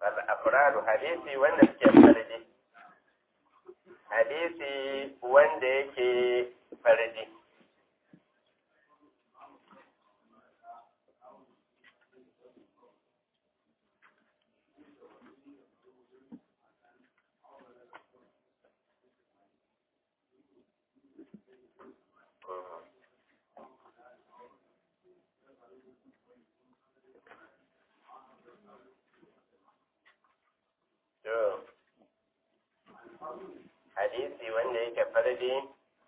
wal afradu hadisi wanda suke farji hadisi wanda yake farji hadisi wanda yake fardi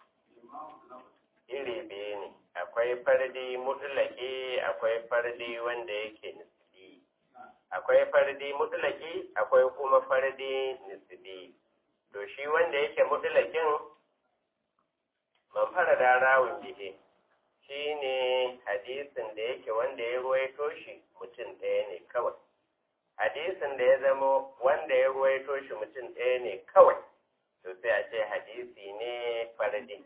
iri biyu ne akwai fardi mutulaki akwai fardi wanda yake nisbi akwai fardi mutulaki akwai kuma fardi nisbi to shi wanda yake mutulakin man fara da rawun bihe shi ne hadisin da yake wanda ya ruwaito shi mutum ɗaya ne kawai hadisin da ya zama wanda ya ruwaito shi mutum ɗaya ne kawai to sai a ce hadisi ne fardi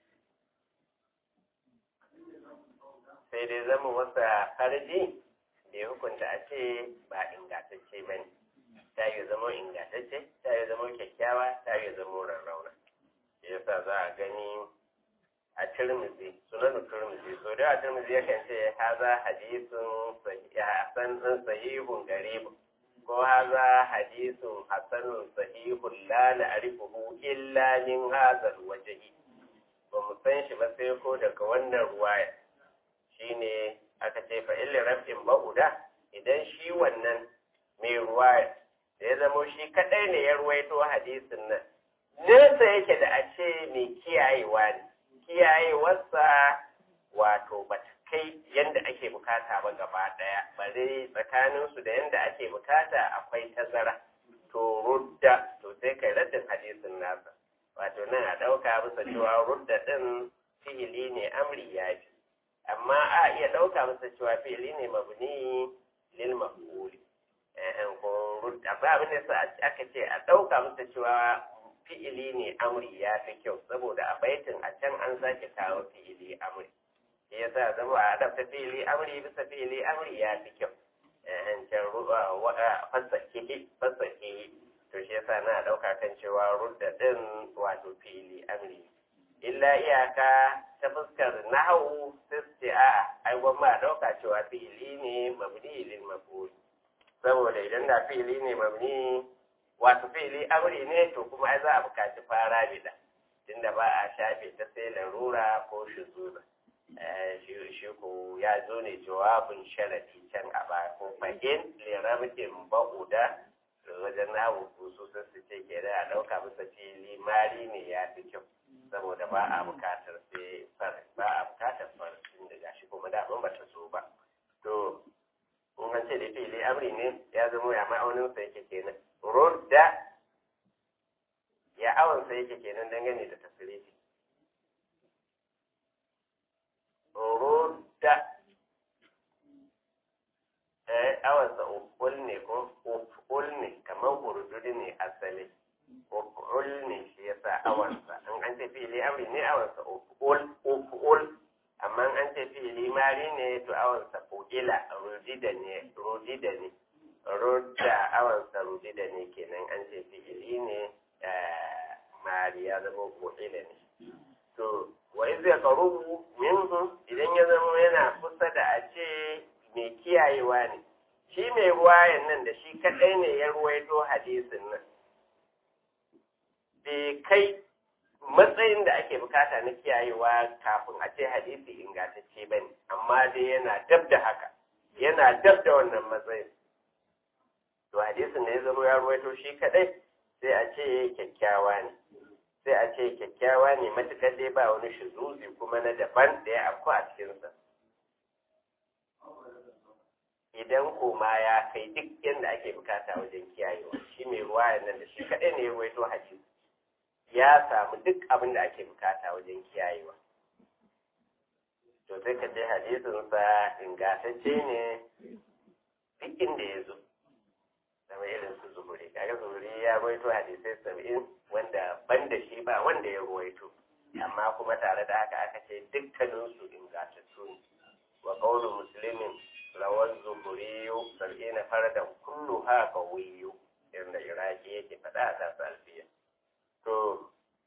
sai dai zama wasa fardi da ya hukunta a ce ba ingantacce ba ne ta yi zama ingantacce ta yi zama kyakkyawa ta yi zama rarrauna yasa za a gani a turmizi sunan turmizi so da a turmizi yakan ce haza hadisun hasan sahihun garibun ko haza hadisun hasanun sahihun la na'rifuhu illa min hadhal wajhi ba mu san shi ba sai ko daga wannan ruwaya shine aka ce fa illa rafin ba'uda idan shi wannan mai ruwaya da ya zamo shi kadai ne ya ruwaito hadisin nan nesa yake da a ce mai kiyayewa ne kiyayewarsa wato ba ta kai yadda ake bukata ba gaba daya bare tsakaninsu da yadda ake bukata akwai tazara to rudda to sai kai raddin hadisin nasa wato nan a ɗauka bisa cewa rudda ɗin fi'ili ne amri ya fi amma a iya ɗauka bisa cewa fi'ili ne mabni lil maf'uli eh ko rudda ba abin da aka ce a ɗauka bisa cewa fi'ili ne amri ya fi kyau saboda a baitin a can an sake kawo fi'ili amri shi yasa zama a adabta fi'ili amri bisa fi'ili amri ya fi kyau eh can fasake fasake to shi yasa na dauka kan cewa rudda din wato fi'ili amri illa iyaka ta fuskar nahawu sai a ai gwamma dauka cewa fi'ili ne mabni lil maf'ul saboda idan da fi'ili ne mabni wato fi'ili amri ne to kuma ai za a bukaci fara bida tunda ba a shafe ta sai larura ko shuzura shi ko ya zo ne jawabin sharadi can a ba ko fagin lirabtin ba'uda wajen namu kusu sun su ce ke da a ɗauka masa fili mari ne ya fi kyau saboda ba a bukatar sai far ba a bukatar far tun da gashi kuma da ba ta so ba to in an ce da fili amri ne ya zama ya ma'aunin sa yake kenan rudda ya awon sa yake kenan dangane da tasirifi rudda eh awon sa uful ne ko uful ne kamar hurdudu ne asali uful ne shi yasa awon sa in an ce fili amri ne awon sa uful uful amma an ce fili mari ne to awon sa fu'ila rudida ne rudida ne rudda awon sa rudida ne kenan an ce fi'ili ne mari ya zama fu'ila ne to wa iz yaqrubu minhu idan ya zama yana kusa da a ce mai kiyayewa ne shi mai ruwayan nan da shi kadai ne ya ruwaito hadisin nan bai kai matsayin da ake bukata na kiyayewa kafin a ce hadisi ingantacce ba ne amma dai yana dab da haka yana dab da wannan matsayin to hadisin da ya zama ya ruwaito shi kadai sai a ce kyakkyawa ne sai a ce kyakkyawa ne matuƙar dai ba wani shizuzi kuma na daban da ya afku a cikinsa idan koma ya kai duk yadda ake bukata wajen kiyayewa shi mai ruwa nan da shi kaɗai ne ya ruwaito hadisi ya samu duk abin da ake bukata wajen kiyayewa to sai ka ce hadisinsa ingantacce ne duk inda ya zo zama irin su zuhuri kaga zuhuri ya ruwaito hadisai saba'in wanda ban da shi ba wanda ya ruwaito amma kuma tare da haka aka ce dukkaninsu ingantattu ne wa qawlu muslimin rawar zuhuri sab'ina fardan kullu ha qawiyu inda iraki yake faɗa a tasu alfiya to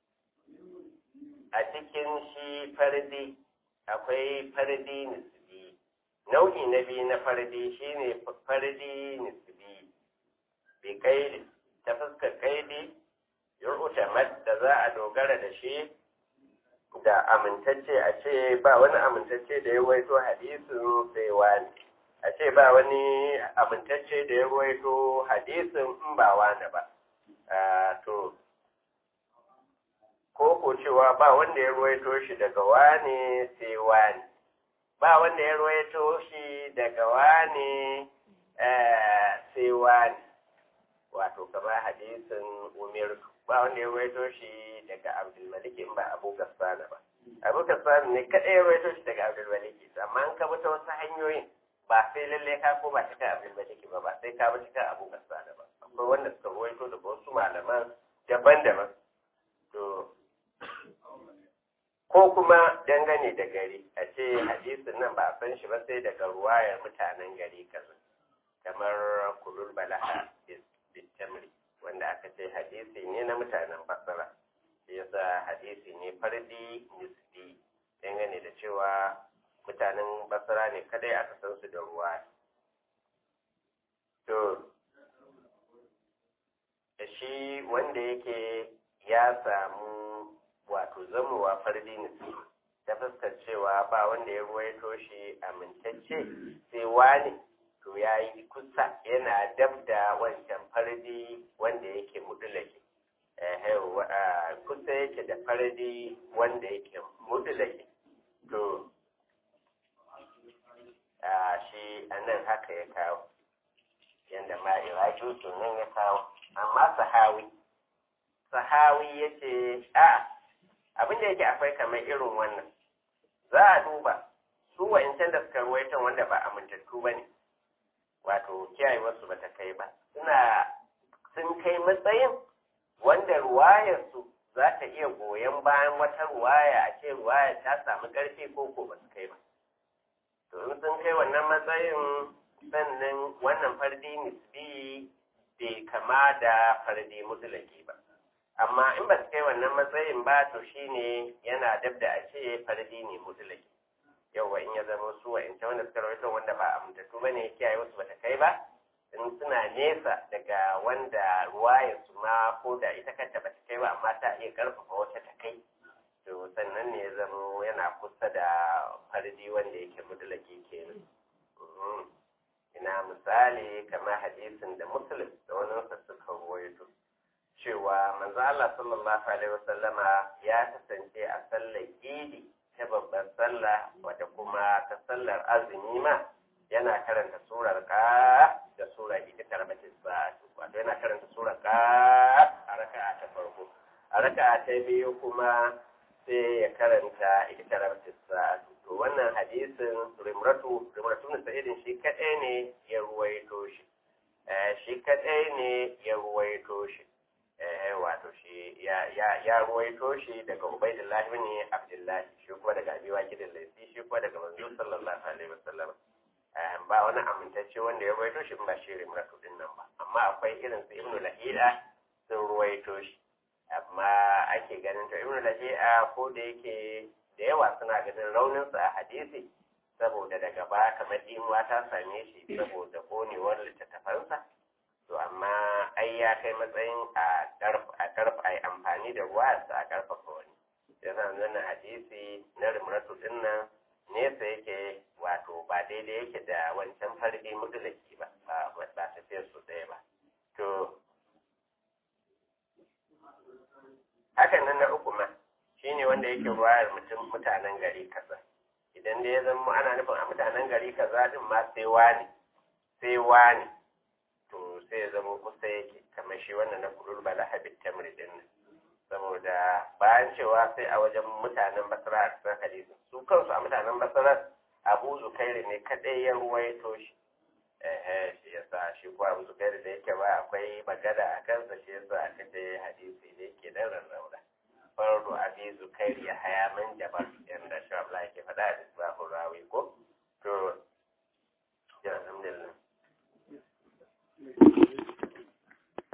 a cikin shi fardi akwai fardi nisbi nau'i na biyu na fardi shine fardi nisbi bi kaidi ta fuskar kaidi yur'utamad da za a dogara da shi da amintacce a ce ba wani amintacce da ya waito hadisin sai wani a ce ba wani amintacce da ya waito hadisin in ba wani ba to ko ko cewa ba wanda ya ruwaito shi daga wani sai wani ba wanda ya ruwaito shi daga wani sai wani wato kama hadisin umirtu ba wanda ya ruwaito shi daga abdulmalik in ba abu gassana ba abu gassana ne kaɗai ya ruwaito shi daga abdulmalik amma an kaba ta wasu hanyoyin ba sai lalle ka ko ba cikin abdulmalik ba ba sai ka ba cikin abu gassana ba akwai wanda suka ruwaito daga wasu malaman daban-daban to ko kuma dangane da gari a ce hadisin nan ba a san shi ba sai daga ruwayar mutanen gari kaza kamar kulul balaha bitamri wanda aka ce hadisi ne na mutanen basara shi yasa hadisi ne fardi nisbi dangane da cewa mutanen basara ne kadai aka san su da ruwa to da shi wanda yake ya samu wato zamowa fardi nisbi ta fuskar cewa ba wanda ya ruwaito shi amintacce sai wani to ya yi kusa yana dab da wancan fardi wanda yake mudulake kusa yake da fardi wanda yake mudulake to shi a nan haka ya kawo yadda ma iraki nan ya kawo amma sahawi sahawi ya ce a abinda yake akwai kamar irin wannan za a duba su wa'incan da suka ruwaitan wanda ba amintattu ba ne wato kiyayewarsu ba ta kai ba suna sun kai matsayin wanda ruwayarsu za ta iya goyon bayan wata ruwaya a ce ruwaya ta samu ƙarfi ko ko ba su kai ba to in sun kai wannan matsayin sannan wannan fardi nisbi bai kama da fardi mutulaki ba amma in ba su kai wannan matsayin ba to shine yana dab da a ce fardi ne mutulaki yauwa in ya zama su wa inta wanda suka rawaito wanda ba amintattu ba ne kiyaye wasu bata kai ba in suna nesa daga wanda ruwayar su ma ko da ita kanta bata kai ba amma ta iya karfafa wata ta kai to sannan ne ya zama yana kusa da fardi wanda yake mudulaki kenan ina misali kamar hadisin da muslim da wani wasa suka ruwaito cewa manzo Allah sallallahu alaihi wasallama ya kasance a sallar idi ta babbar sallah wadda kuma ta sallar azumi ma yana karanta surar ka da sura ita tarbatin sa'atu wato yana karanta surar ka a raka'a ta farko a raka'a ta biyu kuma sai ya karanta ita tarbatin sa'atu to wannan hadisin rimratu rimratu na sa'idin shi kadai ne ya ruwaito shi shi kadai ne ya ruwaito shi wato shi ya ruwaito shi daga Ubaidullah ibn Abdullah shi kuma daga Abi Waqid al-Laythi shi kuma daga Manzo sallallahu alaihi wasallam ba wani amintacce wanda ya ruwaito shi ba shi rimratu din nan ba amma akwai irin su Ibn Lahida sun ruwaito shi amma ake ganin to Ibn Lahida ko da yake da yawa suna ganin raunin sa a hadisi saboda daga ba kamar dimuwa ta same shi saboda konewar littattafansa to amma ai ya kai matsayin a karfa a amfani da ruwa a karfafa wani ya zama wannan hadisi na rimratu din nan nesa yake wato ba daidai yake da wancan farbi mutulaki ba ba tafiyar su ɗaya ba to hakan nan na uku ma shine wanda yake ruwayar mutum mutanen gari kaza idan da ya zama ana nufin a mutanen gari kaza din ma sai wani sai wani to sai ya zama kusa yake kamar shi wannan na kudul bala habit tamri din nan saboda bayan cewa sai a wajen mutanen basra a cikin hadisi su kansu a mutanen basra abu zukairi ne kadai ya ruwaito shi eh shi yasa shi ko abu zukairi da yake ba akwai magana a kansa shi yasa aka ce hadisi ne yake dan rarrauna fardu abi zukairi ya haya man jabar yanda shi Allah yake faɗa a cikin rawi ko to ya alhamdulillah